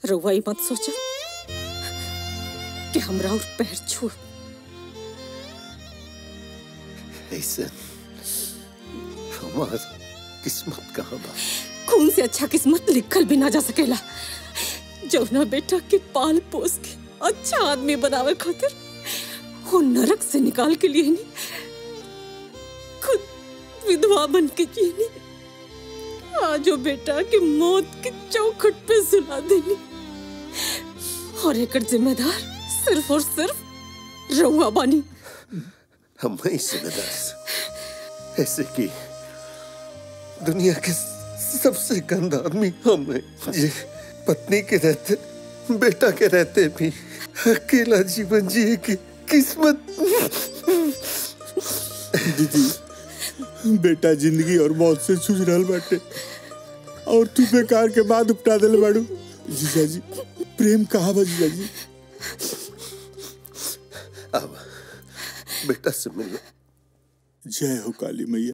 रउआ ई मत सोचा कि हमरा और पैर छू ऐसे हमार किस्मत कहाँ बा खून से अच्छा किस्मत लिखल भी ना जा सकेला जौना बेटा के पाल पोस के अच्छा आदमी बनावे खातिर वो नरक से निकाल के लिए नहीं खुद विधवा बन के जिए नहीं आज वो बेटा के मौत के चौखट पे सुला देनी और एक जिम्मेदार सिर्फ और सिर्फ रउआ बानी हम ही जिम्मेदार ऐसे कि दुनिया के सबसे गंदा आदमी हम हैं ये पत्नी के रहते बेटा के रहते भी अकेला जीवन जिए की किस्मत दीदी बेटा जिंदगी और मौत से जूझ रहल बाटे और तू बेकार के बाद उपटा दिल बाड़ू जीजा जी प्रेम कहाँ बा जीजा जी अब बेटा से मिलो जय हो काली मैया